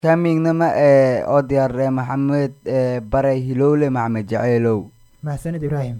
kamignama ee oo diyaarre maxamed ee bare hilowle maxamed jaceylow mahadsanid ibraahim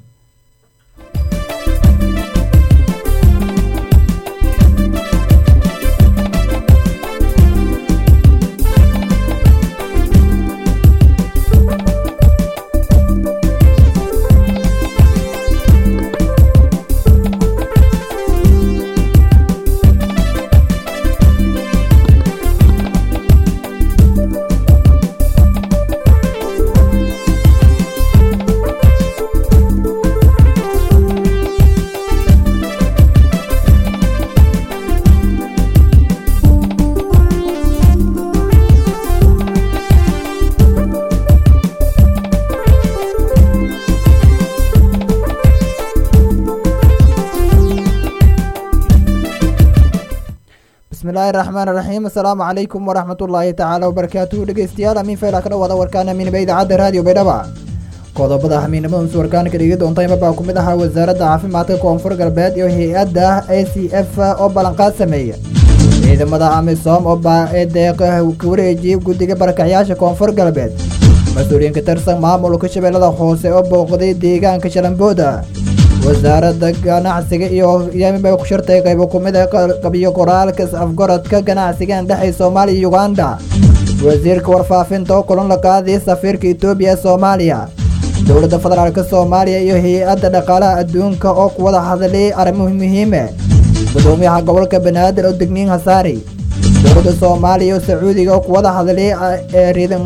bismillaahi raxmaan raxiim asalaamu calaykum waraxmat ullaahi tacaala wabarakaatuhu dhegeystayaal amiin fayla ka dhawaada warkaan amiinaba idaacadda raadiyo baydhaba qodobada amiinimadaunsi warkaan ka dhigi doonta imabaa ku mid ahaa wasaaradda caafimaadka koonfur galbeed iyo hay-adda a c f oo ballanqaad sameeya ciidamada amisom oo baadeeq ka wareejiyay guddiga barakacyaasha koonfur galbeed mas-uuliyiin ka tirsan maamulka shabeellada hoose oo booqday deegaanka shalambooda wasaaradda ganacsiga iyo yamiba ku shartay qaybo ku mid a qabiyo qoraalka is-afgoradka ganacsiga indhexay soomaaliya iyo uganda wasiirka warfaafinta oo kulan la qaaday safiirka etoobiya ee soomaaliya dowladda federaalka soomaaliya iyo hay-adda dhaqaalaha adduunka oo ku wada hadlay arrimo muhiime gudoomiyaha gobolka banaadir oo degniin hasaari dowladda soomaaliya iyo sacuudiga oo ku wada hadlay riidan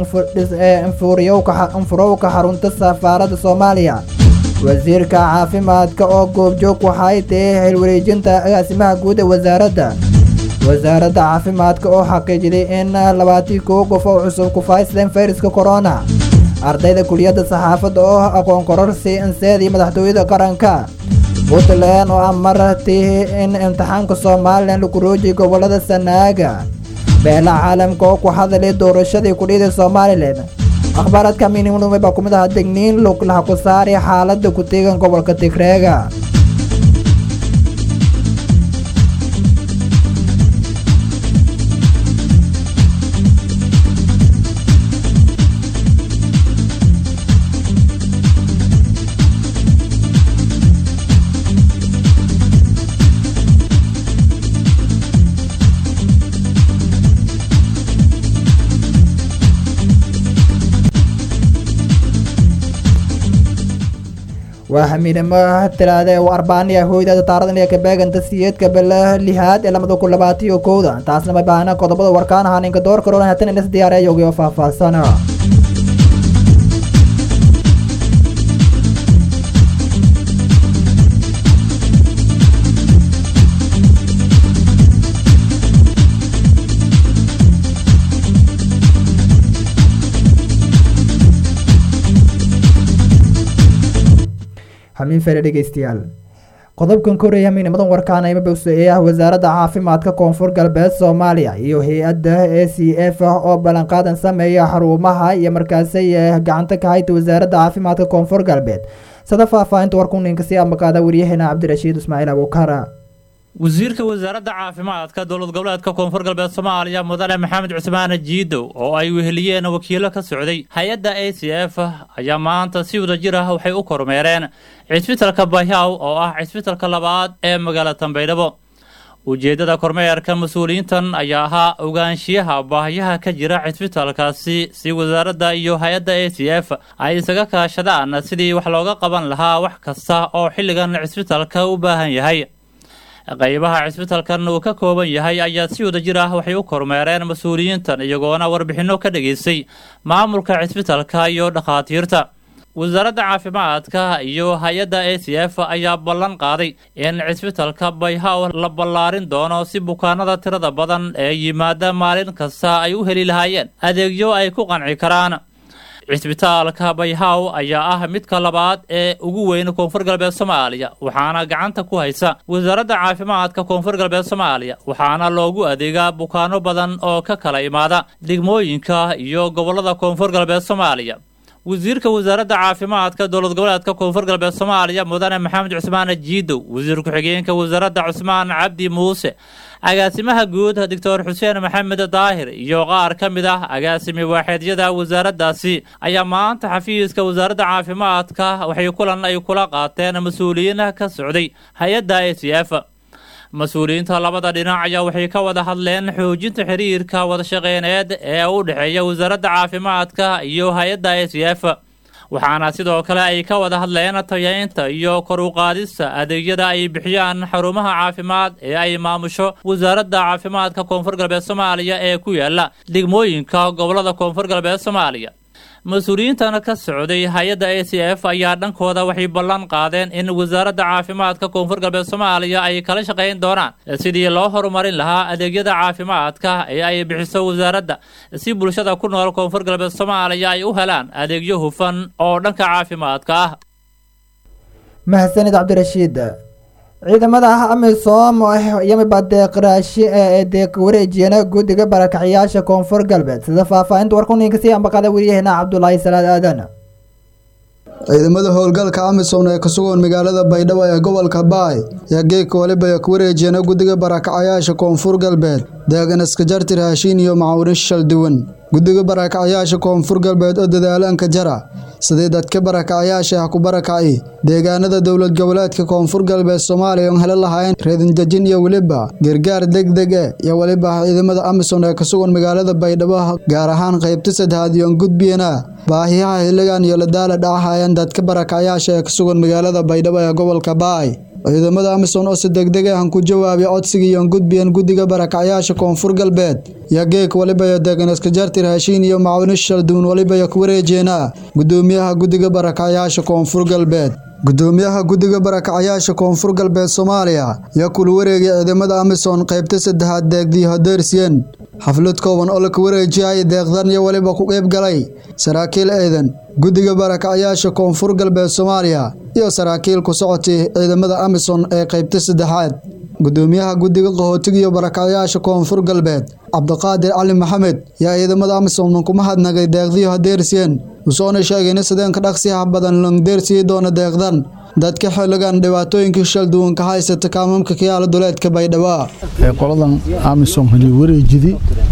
infurowka xarunta safaaradda soomaaliya wasiirka caafimaadka oo goobjoog waxay tahay xilwareejinta agaasimaha guud ee wasaaradda wasaaradda caafimaadka oo xaqiijiday in labaatii kow qof oo cusub ku faysleen fayraska corona ardayda kuliyadda saxaafadda oo aqoon kororsi inseedii madaxtooyada qaranka puntland oo amartay in imtixaanka somalilan lagu roojiyay gobolada sanaaga beelaha caalamka oo ku hadlay doorashadii kudhida somalilan akhbaaraadka miinimudumay baa ku mid ahaa degniin luglaha ku saari xaaladda ku teegan gobolka tigreega waa xamiidnimo tiraade u arbaaniya hooydada taaradan iyo kabeeganta siyeedka bala lihaad ee lamada kun labaatiyo kowda taasna ma baahna qodobada warkaan ahaa ninka door karoona hatan inas diyaareeyogi oo faahfaahsana xamiin fere dhegeystayaal qodobkan koreya miinimadan warkaan imabowse ee ah wasaaradda caafimaadka koonfur galbeed soomaaliya iyo hay-adda a c f oo ballanqaadan sameeya xarumaha iyo markaasay gacanta ka hayta wasaaradda caafimaadka koonfur galbeed sada faahfaahinta warkuninka si amaqaada waryaheena cabdirashiid ismaaciil abuukara wasiirka wasaaradda caafimaadka dowlad goboleedka koonfur galbeed soomaaliya mudane maxamed cusmaane jiidow oo ay weheliyeen wakiilo ka socday hay-adda a c f ayaa maanta si wadajir ah waxay u kormeereen cisbitalka bayhaw oo ah cisbitalka labaad ee magaalada tambaydhabo ujeeddada kormeerka mas-uuliyiintan ayaa ahaa ogaanshiyaha baahiyaha ka jira cisbitalkaasi si wasaaradda iyo hay-adda a c f ay isaga kaashadaan sidii wax looga qaban lahaa wax kasta oo xilligan cisbitalka u baahan yahay qaybaha cisbitalkan uu ka kooban yahay ayaa si wadajir ah waxay u kormeereen mas-uuliyiintan iyagoona warbixinno ka dhageystay maamulka cisbitalka iyo dhakhaatiirta wasaaradda caafimaadka iyo hay-adda a c f ayaa ballan qaaday in cisbitalka bayhaw la ballaarin doono si bukaanada tirada badan ee yimaada maalin kasta ay u heli lahaayeen adeegyo ay ku qanci karaan cisbitaalka bayhaw ayaa ah midka labaad ee ugu weyn koonfur galbeed soomaaliya waxaana gacanta ku haysa wasaaradda caafimaadka koonfur galbeed soomaaliya waxaana loogu adeegaa bukaano badan oo ka kala imaada degmooyinka iyo gobolada koonfur galbeed soomaaliya wasiirka wasaaradda caafimaadka dowlad goboleedka koonfur galbeed soomaaliya mudane maxamed cusmaan jiidow wasiir ku-xigeenka wasaaradda cusmaan cabdi muuse agaasimaha guud doctor xuseen maxamed daahir iyo qaar ka mid ah agaasimi waaxeedyada wasaaraddaasi ayaa maanta xafiiska wasaaradda caafimaadka waxay kulan ay kula qaateen mas-uuliyiin ka socday hay-adda a c f mas-uuliyiinta labada dhinac ayaa waxay ka wada hadleen xoojinta xiriirka wadashaqeyneed ee u dhexeeya wasaaradda caafimaadka iyo hay-adda a c f waxaana sidoo kale ay ka wada hadleen tayaynta iyo kor u qaadista adeegyada ay bixiyaan xarumaha caafimaad ee ay maamusho wasaaradda caafimaadka koonfur galbeed soomaaliya ee ku yaala degmooyinka gobolada koonfur galbeed soomaaliya mas-uuliyiintan ka socday hay-adda a c f ayaa dhankooda waxay ballan qaadeen in wasaaradda caafimaadka koonfur galbeed soomaaliya ay kala shaqayn doonaan sidii loo horumarin lahaa adeegyada caafimaadka ee ay bixiso wasaaradda si bulshada ku nool koonfur galbeed soomaaliya ay u helaan adeegyo hufan oo dhanka caafimaadka ah mahadsanid cabdirashiid ciidamada ah amisom yamiba deeqraashi ee deeq wareejiyana guddiga barakacyaasha koonfur galbeed sida faahfaahinta warkuninka sii ambaqada weriyaheena cabdulaahi salaad aadan ciidamada howlgalka amisom ee ka sugan magaalada baydhabo ee gobolka baay ayaa geegka waliba ku wareejiyana guddiga barakacayaasha koonfur galbeed deegan iskajarti raashiin iyo macaawino shal duwan guddiga barakacayaasha koonfur galbeed oo dadaalanka jara sidii dadka barakacayaasha ah ku barakaci deegaanada dowlad goboleedka koonfur galbeed soomaaliya oon heli lahayn reedindejin iyo weliba gargaar degdeg e iyo weliba ciidamada amisom ee ka sugan magaalada baydhabo gaar ahaan qaybta saddexaad iyoon gudbiyana baahiyaha xilligan iyo ladaala dhacahayeen dadka barakacayaasha ee ka sugan magaalada baydhabo ee gobolka baay ciidamada amisom oo si degdeg ah ku jawaabay codsigii iyoon gudbiyan guddiga barakacayaasha koonfur galbeed iyo geeg waliba iyo deeganiskajarti raashiin iyo macawino shalduun waliba iyo ku wareejeena gudoomiyaha guddiga barakacayaasha koonfur galbeed gudoomiyaha guddiga barakacayaasha koonfur galbeed soomaaliya yaa kula wareegay ciidamada amisom qaybta saddexaad deegdii hodeersiyen xaflad kooban oo laka wareejiyay deeqdan iyo weliba ku qeyb galay saraakiil ciidan guddiga barakacayaasha koonfur galbeed soomaaliya iyo saraakiil ku socotay ciidamada amisom ee qaybta saddexaad gudoomiyaha guddiga qaxootiga iyo barakacayaasha koonfur galbeed cabdiqaadir cali maxamed yaa ciidamada amisom kuma hadnagay deeqdii hodeersiyen usoona sheegayna sideenka dhaqsiyaha badan langdeersiyi doona deeqdan dadka xilligan dhibaatooyinkii shal duwan ka haysata kaamamka kayaala duleedka baydhabo qoladan amisom heli wareejidi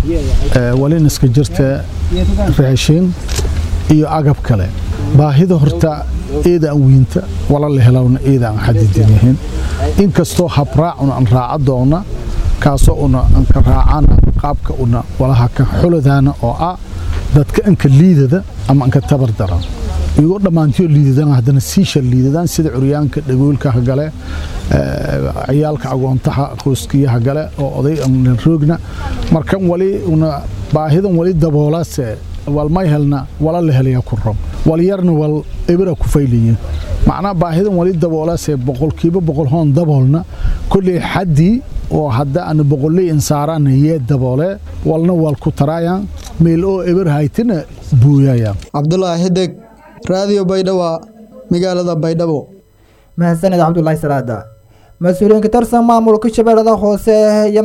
walin iska jirta raashiin iyo agab kale baahida horta eedaan wiinta wala la helowna eedaan xadidin yihiin inkastoo habraacuna aan raaca doona kaasoo una anka raacana qaabka una walaha ka xuladaana oo ah dadka anka liidada ama anka tabar daran iyagoo dhammaantiyo liidadaan haddana siishal liidadaan sida curyaanka dhagoolka hagale ciyaalka agoontaha qoyskiyaha gale oo oday aan roogna markan wali una baahidan wali daboolase walmay helna wala la helaya ku rob wal yarna wal ebira ku faylayin macnaa baahidan wali daboolase boqolkiiba boqol hoon daboolna kolley xaddii oo hadda ana boqolley insaarana yee daboole walna wal ku taraayaan meel oo eber haytina buuyayaan cabdulaahi xideg raadiyo baydhabo magaalada baydhabo mahadsaned cabdulaahi salaada mas-uuliyiin ka tirsan maamulka shabeellada hoose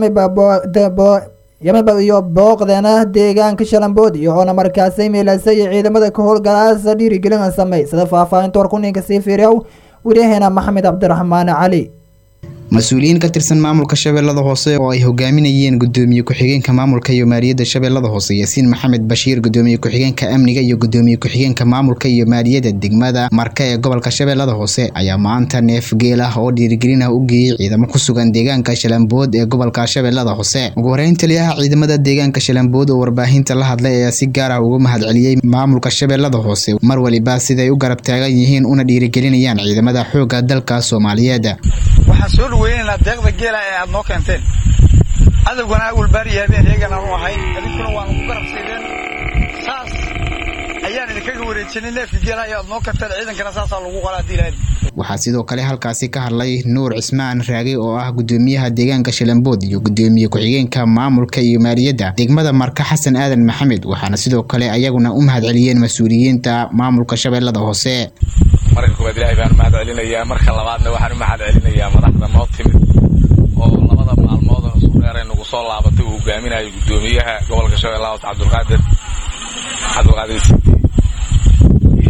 yamiba iyo booqdeena deegaanka shalambood iyohoona markaasay meelaasa iyo ciidamada ka howlgalaasa dhiirigelin samey sida faahfaahinta warkuninka sii fiiriyow wariyaheena maxamed cabdiraxmaan cali mas-uuliyiin ka tirsan maamulka shabeellada hoose oo ay hogaaminayeen gudoomiye ku-xigeenka maamulka iyo maaliyadda shabeellada hoose yaasiin maxamed bashiir gudoomiye ku-xigeenka amniga iyo gudoomiye ku-xigeenka maamulka iyo maaliyadda degmada marka ee gobolka shabeellada hoose ayaa maanta neef geel ah oo dhiirigelin ah u geeyey ciidamo ku sugan deegaanka shalambood ee gobolka shabeellada hoose ugu horeyn taliyaha ciidamada deegaanka shalambood oo warbaahinta la hadlay ayaa si gaar ah uga mahadceliyey maamulka shabeellada hoose mar waliba siday u garab taagan yihiin una dhiirigelinayaan ciidamada xoogga dalka soomaaliyeed waxaan soo dhaweynaynaa deeqda geela ee aad noo keenteen cadowgana awalbaari habeen eegan aanu ahay idinkuna waanu ku garab siideen saas ayaan idinkaga wareejinay neefka geela ee aad noo keenteen ciidankana saasaa lagu qola haddii lahayd waxaa sidoo kale halkaasi ka hadlay nuur cismaan raage oo ah gudoomiyaha deegaanka shalambood iyo gudoomiye ku-xigeenka maamulka iyo maaliyadda degmada marka xasan aadan maxamed waxaana sidoo kale ayaguna u mahadceliyeen mas-uuliyiinta maamulka shabeellada hoose marka koowaad ilaahay baan u mahad celinayaa marka labaadna waxaan u mahad celinayaa madaxda noo timid oo labada maalmood oo isku dheer ay nagu soo laabatay uu hogaaminayo gudoomiyaha gobolka shabeellaha hoose cabdulqaadir cabdulqaadir sidi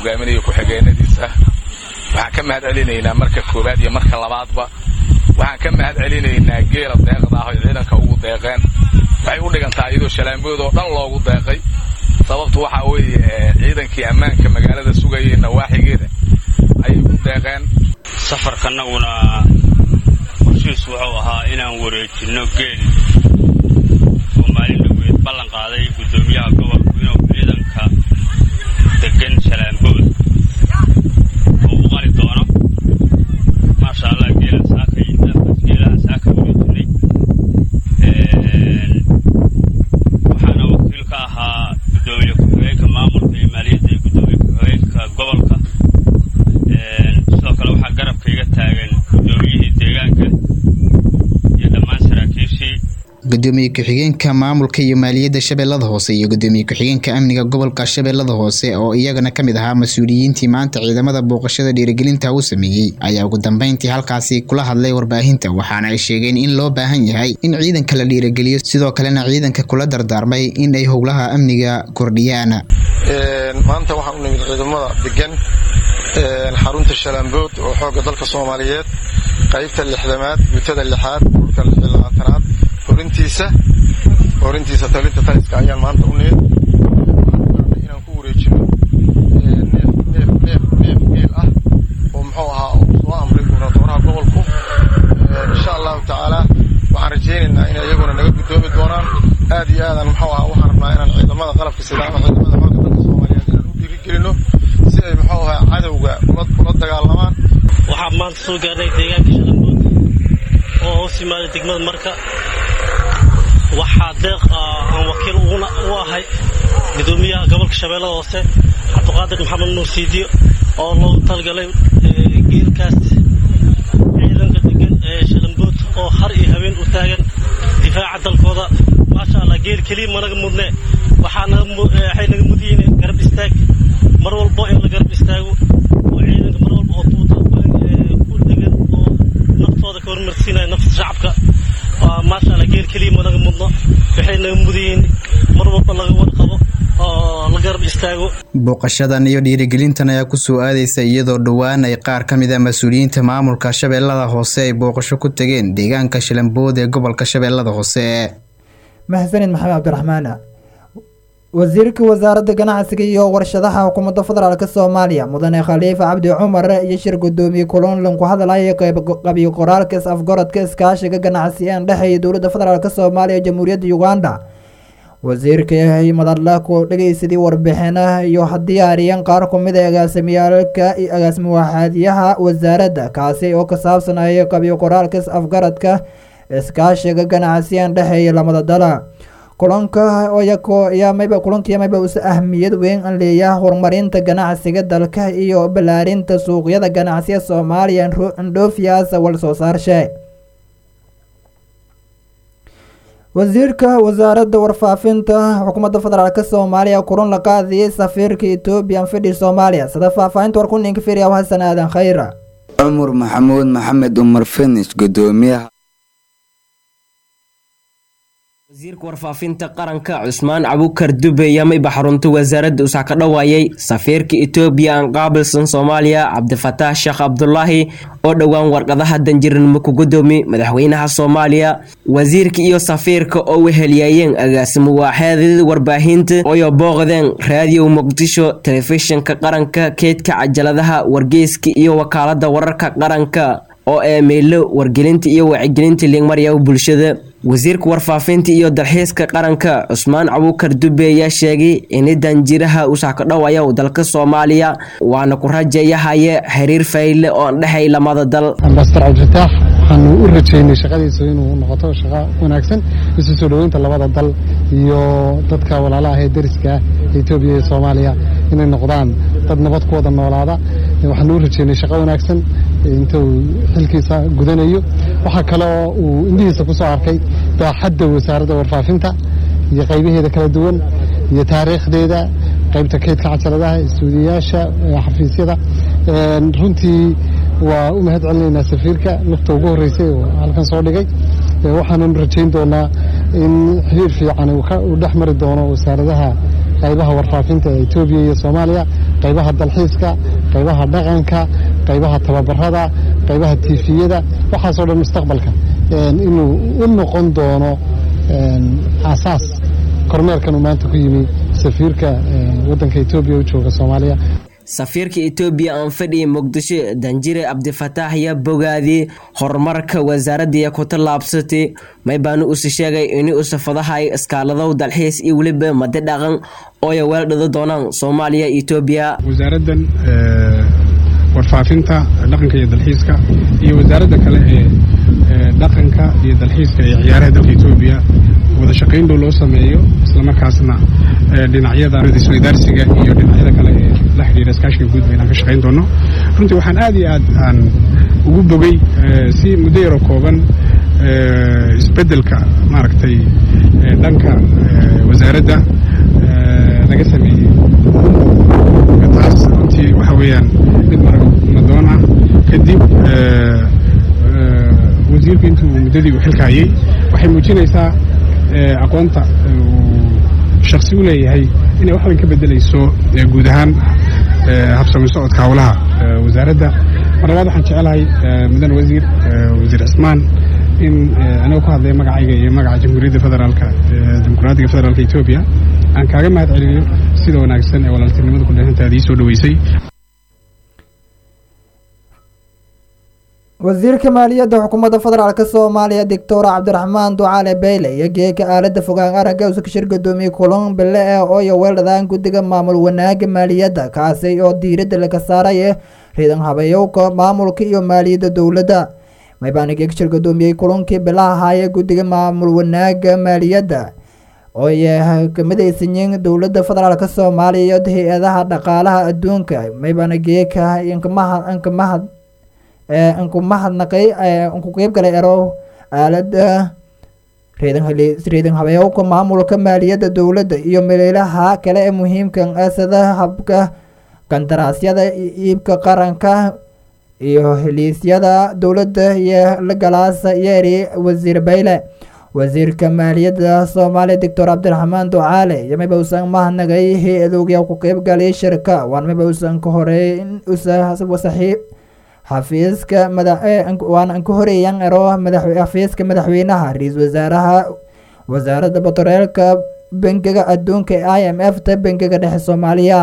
hogaaminaya ku-xigeenadiisa waxaan ka mahad celinaynaa marka koowaad iyo marka labaadba waxaan ka mahad celinaynaa geela deeqda ah oy ciidanka ugu deeqeen waxay u dhigantaa iyadoo shalaambood oo dhan loogu deeqay sababtu waxaa weeye ciidankii ammaanka magaalada sugayay nawaaxigeeda ayay ku deeqeen safarkanaguna qorshiis wuxuu ahaa inaan wareejinno geel oo maalin dhaweed ballan qaaday guddoomiyaha gobolku inuu ciidanka degan shalaambood oo u qali doono maasha allah geelaan saaka geelahan saaka wareejinay waxaana wakiil ka ahaa guddoomiye ku-xigeenka maamulka iyo maaliyadda iyo guddoomiye ku-xigeenka gobolka sidoo kale waxaa garabka iga taagan guddoomiyihii deegaanka iyo dhammaan saraakiishii gudoomiye ku-xigeenka maamulka iyo maaliyadda shabeellada hoose iyo gudoomiye ku-xigeenka amniga gobolka shabeellada hoose oo iyagana ka mid ahaa mas-uuliyiintii maanta ciidamada booqashada dhiirigelinta u sameeyey ayaa ugu dambeyntii halkaasi kula hadlay warbaahinta waxaana ay sheegeen in loo baahan yahay in ciidanka la dhiirigeliyo sidoo kalena ciidanka kula dardaarmay in ay howlaha amniga kordhiyaan maanta waxaan u nimid ciidamada degan xarunta shalaambood oo xoogga dalka soomaaliyeed qaybta lixdamaad guutada lixaad dhulka labaatanaad horintiisa horintiisa talinta taliska ayaan maanta u nimid inaan ku wareejino neef neef neef neef geel ah oo muxuu ahaa uu soo amray gubernatooraha gobolku insha allahu tacaala waxaan rajaynaynaa inay iyaguna naga guddoomi doonaan aad iyo aadan muxuu ahaa waxaan rabnaa inaan ciidamada qalabka sida ama ciidamada xoogga dalka soomaaliyeed inaan u dhiirigelino si ay muxuu ahaa cadowga ula dagaalamaan waxaa maanta soo gaarnay deegaanka shalambood oo hoos yimaada degmada marka waxaa deeq aan wakiil u ahay gudoomiyaha gobolka shabeellada hoose cabdiqaadir maxamed nuur siidiyo oo loogu talgalay geelkaas ciidanka degan ee shalambood oo har iyo habeen u taagan difaaca dalkooda maasha allah geel keliya managa mudne waxay naga mudiyiin garab istaag mar walbo in la garab istaago oo ciidanka mar walba oo tuuta ku degan oo naftooda ka hormarsiinaya nafta shacabka maasha allah geel keliya managa mudno waxay naga mudiyiin mar walba laga warqabo oo la garab istaago booqashadan iyo dhiirigelintan ayaa kusoo aadaysa iyadoo dhowaan ay qaar ka mid a mas-uuliyiinta maamulka shabeellada hoose ay booqasho ku tageen deegaanka shalambood ee gobolka shabeellada hoose mahadsanid maxamed cabdiraxmaan wasiirka wasaaradda ganacsiga iyo warshadaha xukuumadda federaalk soomaaliya mudane khaliifa cabdi cumar iyo shir gudoomiye kulonlan ku hadlaya qabiyo qoraalka is-afgorodka iskaashiga ganacsi ee dhexeeya dowladda federaalk soomaaliya iyo jamhuuriyadda uganda wasiirka madadla ku dhegeysadii warbixinaha iyo diyaariyeen qaar kumid a agaasimiyaalka agaasimi waaxaadyaha wasaaradda kaasi oo ka saabsanaya qabiyo qoraalka is-afgaradka iskaashiga ganacsiyan dhexeeya lamada dala kulanka mayba kulankiya mayba usa ahmiyad weyn an leeyaha horumarinta ganacsiga dalka iyo balaarinta suuqyada ganacsiga soomaaliya ndhofias wal soo saarshe wasiirka wasaaradda warfaafinta xukuumadda federaalk soomaaliya kulan la qaadiyay safiirka ethoobiyan fidhi soomaaliya sida faahfaahinta warkuninka firiya xasan aadan khayra cumar maxamuud maxamed umar finish gudoomiyaha wasiirka warfaafinta qaranka cusmaan cabukar dube yamayba xarunta wasaaradda usax ka dhawaayay safiirka etoobiya aan qaabilsan soomaaliya cabdifataax sheekh cabdulaahi oo dhowaan warqadaha danjiranimo ku gudoomi madaxweynaha soomaaliya wasiirka iyo safiirka oo wehelyaayeen agaasimo waaxeedada warbaahinta ooyo booqdeen raadiyo muqdisho telefishinka qaranka keedka cajaladaha wargeyska iyo wakaalada wararka qaranka oo ee meelo wargelinta iyo wacyigelinta liigmarya bulshada wasiirka warfaafinta iyo dalxiiska qaranka cusmaan cabukar dube ayaa sheegay in danjiraha usax ka dhowaya dalka soomaaliya waana ku rajeeyahaye xiriir fayle oo dhexay lamada dal ambasador cabdifataax waxaanu u rajeynay shaqadiisa inuu noqoto shaqo wanaagsan isu soo dhoweynta labada dal iyo dadka walaalaha ee deriska ah etoobiya iyo soomaaliya inay noqdaan dad nabad ku wada noolaada waxaanu u rajeynay shaqo wanaagsan inta uu xilkiisa gudanayo waxaa kale oo uu indhihiisa ku soo arkay baaxadda wasaaradda warfaafinta iyo qaybaheeda kala duwan iyo taariikhdeeda qaybta keydka cajaladaha istuudiyayaasha xafiisyada runtii waa u mahad celinaynaa safiirka lufta ugu horreysay oo halkan soo dhigay waxaananu rajayn doonaa in xiriir fiican uu dhex mari doono wasaaradaha qaybaha warfaafinta ee etoobiya iyo soomaaliya qaybaha dalxiiska qaybaha dhaqanka qaybaha tababarada qaybaha tiifiyada waxaasoo dhan mustaqbalka inuu u noqon doono aasaas kormeerkan uu maanta ku yimi safiirka waddanka etoobiya u jooga soomaaliya safiirka etoobiya aan fadhiya muqdisho danjire cabdifataax yaa bogaadiyey horumarka wasaaradda ku tallaabsatay maybaanu usi sheegay ini usafadahay iskaaladow dalxiis iyo weliba madi dhaqan ooya weeldhado doonaan soomaaliya etoobiya wasaaraddan warfaafinta dhaqanka iyo dalxiiska iyo wasaaradda kale ee dhaqanka iyo dalxiiska ee ciyaaraha dalka etoobiya wada shaqayn dhow loo sameeyo islamarkaasna dhinacyada isweydaarsiga iyo dhinacyada kale ee la xidhiira iskaashiga guud baynaan ka shaqayn doono runtii waxaan aad iyo aad aan ugu bogay si muddo yaroo kooban isbeddelka maaragtay dhanka wasaaradda laga sameeyey taas runtii waxa weeyaan mid maragmadoon ah kadib wasiirku intuu muddadii uu xilka hayay waxay muujinaysaa aqoonta uu shaksi u leeyahay inay wax weyn ka bedelayso guud ahaan habsami socodka howlaha wasaaradda mar labaad waxaan jecelahay mudan wasiir wasiir cismaan in anigoo ku hadlaya magacayga iyo magaca jamhuuriyadda federaalka dimuqraadiga federaalka etoobiya aan kaaga mahad celiyo sida wanaagsan ee walaaltinimada ku dheehantaada ii soo dhoweysay wasiirka maaliyadda xukuumadda federaalk soomaaliya doctor cabdiraxmaan ducaale beyle iyo geeka aalada fogaan aragga usa kashir gudoomiye kulan bille ee ooyo weeldhadaan guddiga maamul wanaaga maaliyadda kaasi oo diiradda laga saaray riidan habeeyowka maamulka iyo maaliyadda dowladda maybaana geekashir gudoomiyey kulankii bilaha ahaayee guddiga maamul wanaaga maaliyadda ooy kamidaysanyiin dowladda federaalk soomaaliya iyo hay-adaha dhaqaalaha adduunka maybaana geeka inkamahad nku mahadnaqay nku qeyb galay ero aalada reedan habeeyowka maamulka maaliyadda dowladda iyo meelaha kale ee muhiimka sida habka kandaraasyada iibka qaranka iyo heliisyada dowladda iyo lagalaasa yeeri wasiir bayle wasiirka maaliyadda soomaaliya doctor cabdiraxmaan ducaale iyo mayba usan mahadnaqay hay-adooga ku qeyb galay shirka waan mayba usan ka horeyn usasaxiib xafiiska madawaana an ka horeeyan ero xafiiska madaxweynaha ra-iisul wasaaraha wasaaradda batroolka bangiga adduunka ee i m f ta bangiga dhexe soomaaliya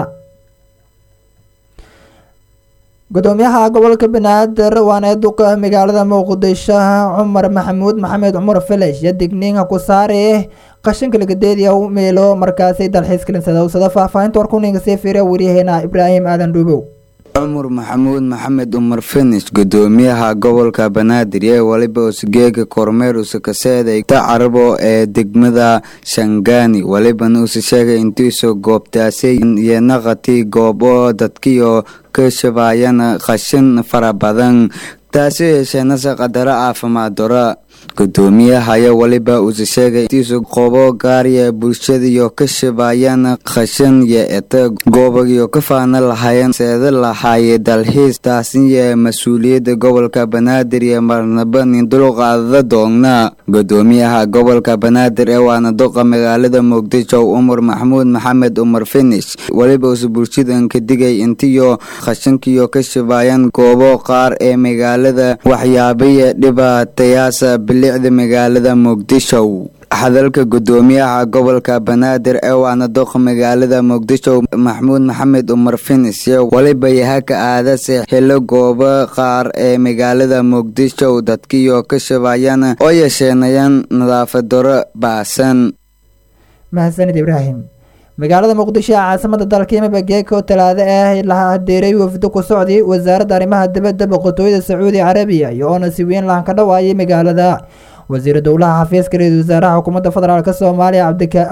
gudoomiyaha gobolka banaadir waana duqa magaalada muqdisho cumar maxamuud maxamed cumar filesh iyo digniinka ku saare qashinka lagadeediya meelo markaasi dalxiis kalinsada faahfaahinta warkuninga sii fiiriya waryaheena ibraahim aadan dhuubow cumar maxamuud maxamed umar finish gudoomiyaha gobolka banaadir ee waliba usgeega kormeer usakaseeday tacarabo ee degmada shangaani walibana usa sheegay intiisoo goobtaasay iyo naqati goobo dadkiyo ka shabaayana qashin fara badan taasi yeesheenase qadaro caafimaad dora gudoomiyaha ayaa waliba usa sheegay intiisu qobo gaariya bulshadiyo ka shabaayana khashan yo eta goobagiyo ka faana lahaayeen seeda lahaaye dalxiis taasiyo mas-uuliyadda gobolka banaadir iyo marnaba nin dulqaadada doogna gudoomiyaha gobolka banaadir ee waana duqa magaalada muqdisho umar maxamuud maxamed umar finish waliba usa bulshadan ka digay intiyo khashankiyo ka shabaayan goobo qaar ee magaalada waxyaabaya dhibaatayaasa bilicda magaalada muqdisho hadalka gudoomiyaha gobolka banaadir ee waana duqa magaalada muqdisho maxamuud maxamed umar finis waliba yahaka aadase helo goobo qaar ee magaalada muqdisho dadkiyo ka shabaayana oo yeesheenayaan nadaafad daro baasan mahadsanid ibraahim magaalada muqdisho ee caasimada dalka yimaba geeko talaado ah la hadeeray wafdo ku socday wasaaradda arrimaha dibadda boqortooyada sacuudi carabiya iyo oona si weyn lahan ka dhawaayay magaalada wasiir dowlaha xafiiska ra-iisul wasaaraha xukuumadda federaalk soomaaliya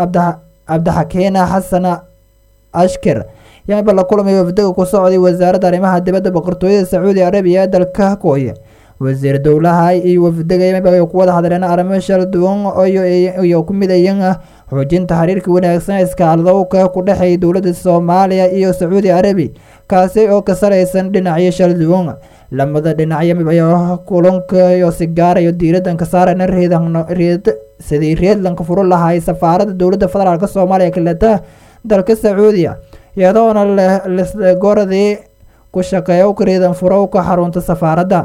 cabdixakiin xasan ashkir yamaba la kulamay wafdaga ku socday wasaaradda arrimaha dibadda boqortooyada sacuudi carabiya ee dalka kooye wasiir dowlaha iyo wafdaga yamaba ay ku wada hadleen arrimo shal duwan iyo ku midayan xoojinta xiriirka wanaagsan iskaaladowka ku dhexeeya dowladda soomaaliya iyo sacuudi carabi kaasi oo ka saraysan dhinacyo shal duwan lamada dhinacyo kulanka iyo sigaarayo diiradan ka saarana reed sidii reedlanka furo lahay safaaradda dowladda federaalk soomaaliya kaleta dalka sacuudiya iyadoona lisgoradii ku shaqeeya u kariidan furowka xarunta safaaradda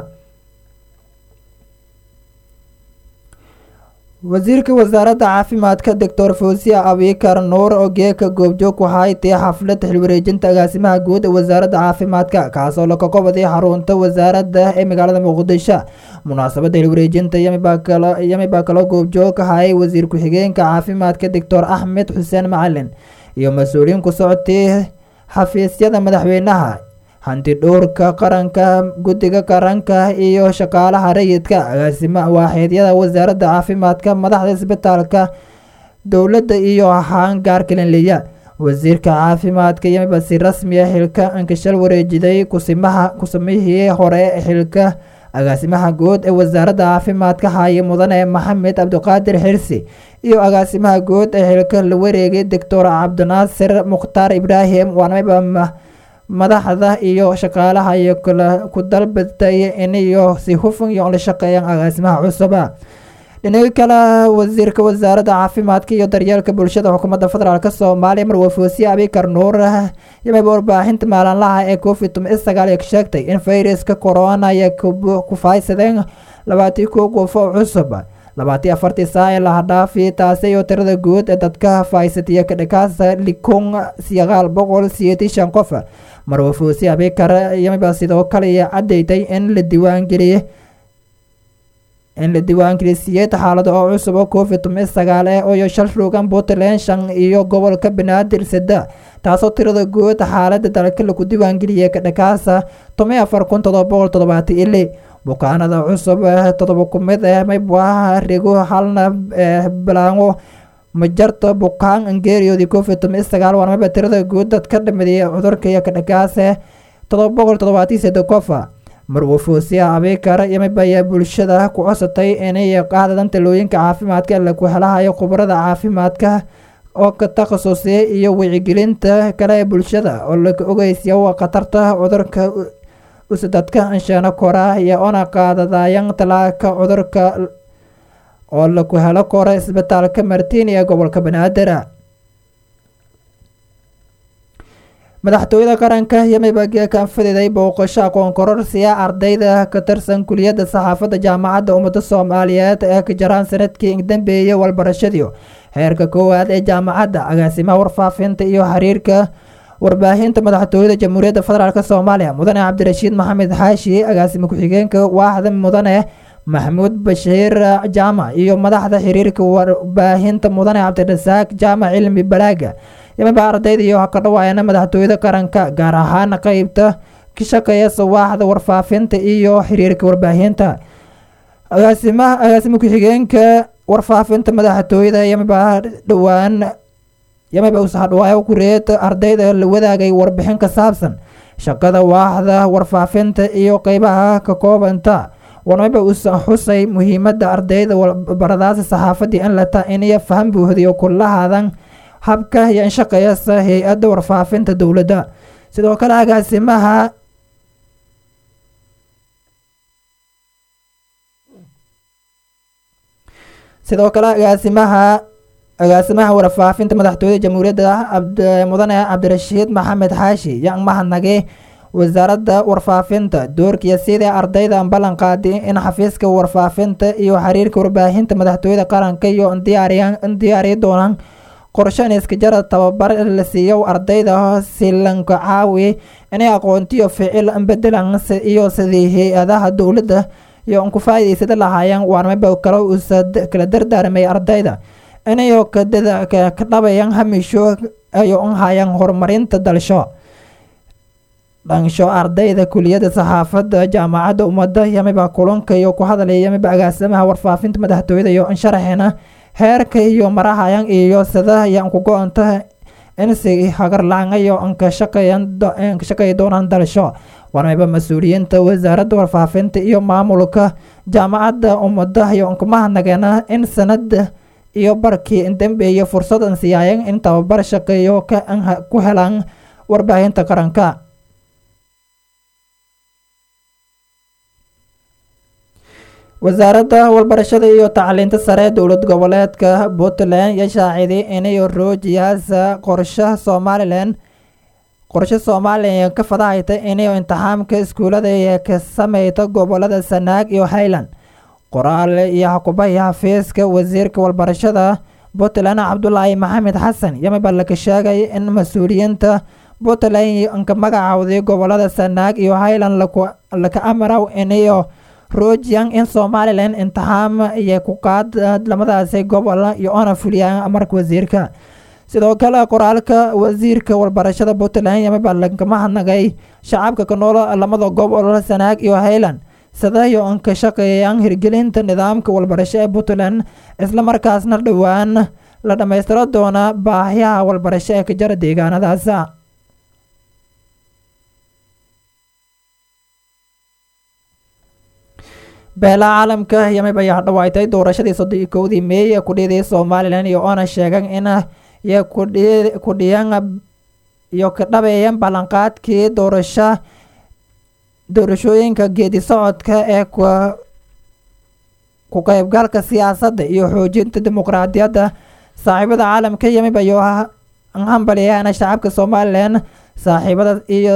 wasiirka wasaaradda caafimaadka doctor fawsiya abikar nuur oo geeka goobjoog waxay tahay xaflad xilwareejinta agaasimaha guud ee wasaaradda caafimaadka kaasoo la kakobadii xarunta wasaaradda ee magaalada muqdisho munaasabadda xilwareejinta yami baa kaloo goobjoog ka hayay wasiir ku-xigeenka caafimaadka doctor axmed xuseen macalin iyo mas-uuliyiin ku socotay xafiisyada madaxweynaha hanti dhowrka qaranka guddiga qaranka iyo shaqaalaha rayidka agaasima waaxeedyada wasaaradda caafimaadka madaxda isbitaalka dowladda iyo haangaar kalinliya wasiirka caafimaadka yamiba si rasmiya xilka inkashal wareejiday kusimaha kusamihii hore xilka agaasimaha guud ee wasaaradda caafimaadka haaye mudane maxamed cabdiqaadir xirsi iyo agaasimaha guud ee xilka la wareegay doctor cabdinaasir mukhtaar ibraahim waanamiba madaxda iyo shaqaalaha iyo ku dalbatay iniyo si hufan iyo la shaqeeyaan agaasimaha cusuba dhinaga kale wasiirka wasaaradda caafimaadka iyo daryeelka bulshada xukuumadda federaalk soomaaliya marwa foosiye abikar nuur yamiba warbaahinta maalinlaha ee covid sagaal ka sheegtay in fayraska corona ay ku faaysadeen labaatii kow qof oo cusub labaatii afartii saa ee laha dhaafi taasi iyo tirada guud ee dadka faaysatiya kadhakaasa likun sagaal boqol siyeetii shan qof marwa foosiye abikar yamiba sidoo kale cadeytay in la diiwaangeliyey in la diiwaangeliyay siyeed xaalado oo cusub oo covid sagaal eh iyo shal rugan puntland shan iyo gobolka banaadir sada taasoo tirada guud xaalada dalka lagu diiwaangeliyay kadhakaasa toban afar kun todoba boqol toddobaati ili bukaanada cusub todoba kumid eh maybwaha rigo halna bilaango majarta bukaan angeeriyoodii covid sagaal waanmaba tirada guud dadka dhimidaya cudurka iyo kadhakaase todoba boqol toddobaati sade qofa marwo foosiya abikar yamibaya bulshada ku cosatay inay qaadadan talooyinka caafimaadka laku helahayo khubarada caafimaadka oo ka takhasusay iyo wicigelinta kale ee bulshada oo laga ogeysiya khatarta cudurka usadadka anshaano kora iyo ona qaadadayan talaaka cudurka oo laku helo kora isbitaalka martiin ee gobolka banaadir madaxtooyada qaranka yamiba geekan fididay booqasho aqoon kororsiya ardayda ka tirsan kuliyadda saxaafadda jaamacadda ummadda soomaaliyeed ee ka jaraan sanadkii dambeeyey walbarashadii heerka koowaad ee jaamacadda agaasimaha warfaafinta iyo xiriirka warbaahinta madaxtooyada jamhuuriyadda federaalk soomaaliya mudane cabdirashiid maxamed xaashi agaasime ku-xigeenka waaxda mudane maxamuud bashiir jaamac iyo madaxda xiriirka warbaahinta mudane cabdirasaaq jaamac cilmi balaaga yamiba ardayda iyo ka dhawaayana madaxtooyada qaranka gaar ahaan qeybta ka shaqeeya sawaaxda warfaafinta iyo xiriirka warbaahinta agaasimaha agaasime ku-xigeenka warfaafinta madaxtooyada yamiba dhowaan yamiba usaxdhawaayo kureed ardayda la wadaagay warbixin ka saabsan shaqada waaxda warfaafinta iyo qeybaha ka koobanta wanamiba usa xusay muhiimada ardayda baradaasi saxaafadii in lata iniyo faham buuhdiyo kulahaadan habka iyo in shaqeeyasa hay-adda warfaafinta dowladda sidoo kale agaasimaha sidoo kale agaasimaha agaasimaha warfaafinta madaxtooyada jamhuuriyadda mudane cabdirashiid maxamed xaashi yan mahadnage wasaaradda warfaafinta doorkiya sidai ardayda ballan qaadi in xafiiska warfaafinta iyo xiriirka warbaahinta madaxtooyada qaranka iyo diyaariya doonaan qorshan iskajara tababar la siiyo ardayda silanka caawi inay aqoontiyo ficil bedelan iyo sidii hay-adaha dowladda iyo ku faa'iidaysada lahaayeen waanmaba kale uusa kala dardaarmay ardayda inayo ka dhabayaan hamisho ayo unhayaan horumarinta dalsho dhansho ardayda kuliyadda saxaafadda jaamacadda ummadda yamiba kulanka iyo ku hadalaya yamiba agaasimaha warfaafinta madaxtooyada iyo insharaxina heerka iyo marahayan iyo sida yaan ku go-anta in si hagarlacangayo anka shaqeey doonaan dalsho warmayba mas-uuliyiinta wasaaradda warfaafinta iyo maamulka jaamacadda ummadda iyo ankumahadnageena in sanada iyo barkii dambeeye fursadan siiyaayan in tababar shaqeeyo ku helaan warbaahinta qaranka wasaaradda walbarashada iyo tacliinta sare dowlad goboleedka puntland ya shaaciday inay roojiyaasa qorshaha somalilan qorshe somalilan ka fadahayta inay imtixaamka iskuulada ka sameyta gobolada sanaag iyo highland qoraal iyo xukubahii xafiiska wasiirka walbarashada puntland cabdulaahi maxamed xasan yamiba laka sheegay in mas-uuliyiinta puntland ka magacawday gobolada sanaag iyo highland laka amaraw inayo rojiyan in somalilan imtixaam iyo ku qaad lamadaasi gobol iyo ona fuliyaan amarka wasiirka sidoo kale qoraalka wasiirka walbarashada puntland yamiba lakama hadnagay shacabka ka nool lamada gobol sanaag iyo highland sidayo an ka shaqeeyaan hirgelinta nidaamka walbarasho ee puntland islamarkaasna dhowaan la dhammaystiro doona baahiyaha walbarasho ee ka jara deegaanadaas beelaha caalamka yamiba ayaa dhawaaytay doorashadii soddon iyo kowdii meey ee kudhiyadii somalilan iyo oona sheegan in iyo kudhiyan iyo ka dhabeeyan ballanqaadkii doorasho doorashooyinka geedi socodka ee ku qeybgalka siyaasadda iyo xoojinta dimuqraadiyadda saaxiibada caalamka yamib ayuu hambalyaana shacabka somalilan saaxiibada iyo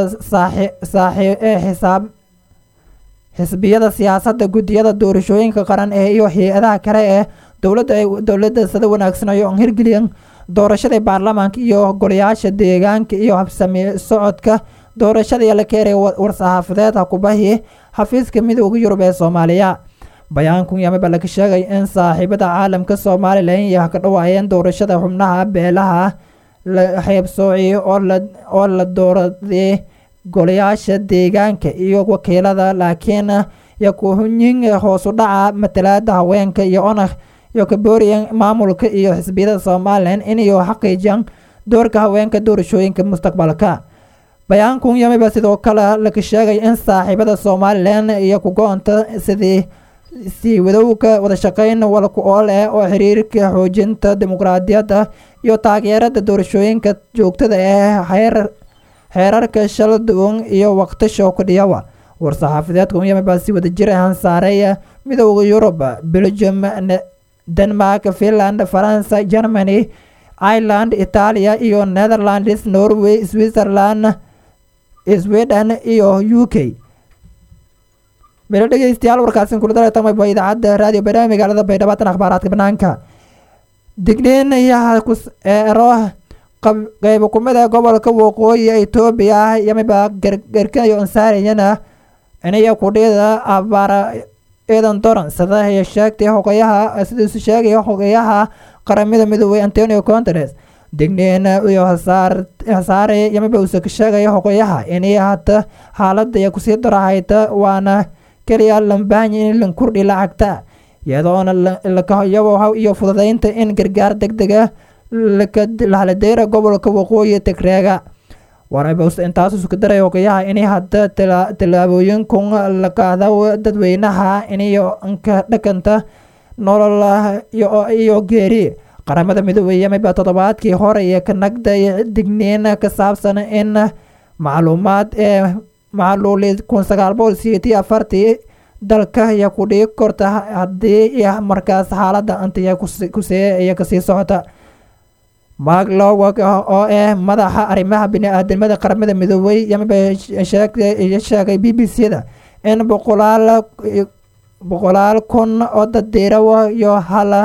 ee xisaab xisbiyada siyaasadda guddiyada doorashooyinka qaran ee iyo hay-adaha kale ee dowladda ay dowladda sida wanaagsanayo on hirgeliyan doorashadii baarlamaanka iyo golayaasha deegaanka iyo habsami socodka doorashadii la keenay war-saxaafadeed hakubahii xafiiska midooda yurub ee soomaaliya bayaankun yamiba laga sheegay in saaxiibada caalamka somalilan iyo ka dhawaayeen doorashada xubnaha beelaha la xeybsoociy oo la dooraday golayaasha deegaanka iyo wakiilada laakiin yakuhunyin hoosu dhaca matalaada haweenka iyo ona iyo kabooriyan maamulka iyo xisbiyada somalilan inayo xaqiijiyaan doorka haweenka doorashooyinka mustaqbalka bayaankun yamiba sidoo kale laga sheegay in saaxiibada somalilan iyo ku-go-onta sidii sii wadowga wadashaqeyn walku ool eh oo xiriirka xoojinta dimuqraadiyadda iyo taageerada doorashooyinka joogtada ee heer xeerarka shala duwan iyo waqtisho kudhiyawa war-saxaafadeedka yamiba si wadajir ahaan saaray midooda yurub belgium denmark finland faransa germany ireland itaaliya iyo netherlands norway switzerland sweden iyo u k melo dhegeystayaal warkaasi kuladaletamaba idaacadda raadiyo baydhabo magaalada baydhabo tan akhbaaraadka banaanka digniin yaero qeybo kumida gobolka waqooyi etoobiya yamiba gargarkayo ansaariyana inaya kudhida abaara eedan doran sida ay sheegtay hogayaha sidiisu sheegaya hogayaha qaramada midoobey antonio conteres digniin iyo hasaare yamiba uuse ka sheegaya hogayaha inay hata xaalada iyo kusii darahayta waana keliya lambaanya in la kordhi lacagta iyadoona lakayaboha iyo fududeynta in gargaar deg dega lahaladeera gobolka waqooyi tigreega warabs intaas isku daray hogayaha inay hadda tallaabooyinkun la qaada dadweynaha inayo ka dhakanta nolol iyo geeri qaramada midoobey yamiba toddobaadkii hore iyo ka nagday digniin ka saabsan in macluumaad ee macluuli kun sagaal boqol sideetii afartii dalka iyo kudhii korta haddii markaas xaalada antiya kusee iyo kasii socota mark lowak oo ah madaxa arrimaha bini-aadamada qaramada midoobey yamiba sheegay b b c da in boqolaal boqolaal kun oo daddiirawa iyo hala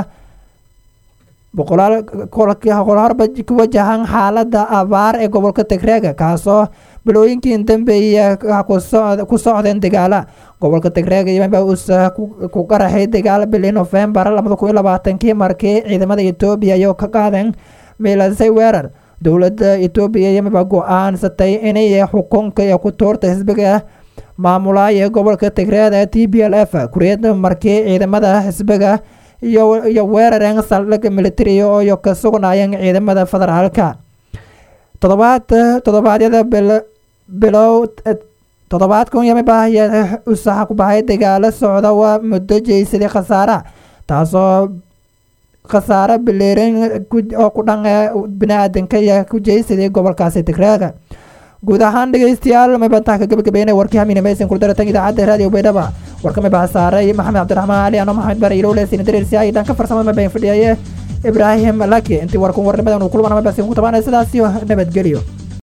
boqolaal horba ku wajahan xaalada abaar ee gobolka tigreega kaasoo bilooyinkii dambeeya ku socdeen dagaala gobolka tigreega yamiba uusa ku qaraxay dagaal bilii novembar labada kun iyo labaatankii markii ciidamada etoobiya iyo ka qaadeen miilasay weerar dowladda etoobiya yamiba go-aansatay inay xukunka iyo ku tuurta xisbiga maamulaya gobolka tigreeda t b l f kuriyada markii ciidamada xisbiga iyo weerareen saldhiga militariga oo ka sugnaayeen ciidamada federaalka todobaad toddobaadyada bilow toddobaadkan yamiba usaxa ku bahay dagaalo socda waa muddo jeysaday khasaara taasoo khasaare bileerin oo ku dhan bini-aadanka iyo ku jeysaday gobolkaasi tigreega guud ahaan dhegeystayaal mabantaha ka gabagabeynay warkii haminameysan kuldaratan idaacadda raadiyo baydhaba warkama baxsaaray maxamed cabdiraxmaan ali ano maxamed bare ilowle sina dareersi ay dhanka farsamo ma bayn fadhiyaye ibraahim laki intii warkun warnimadan uu kulmanama basi ugu tabaanay sidaas iyo nabadgelyo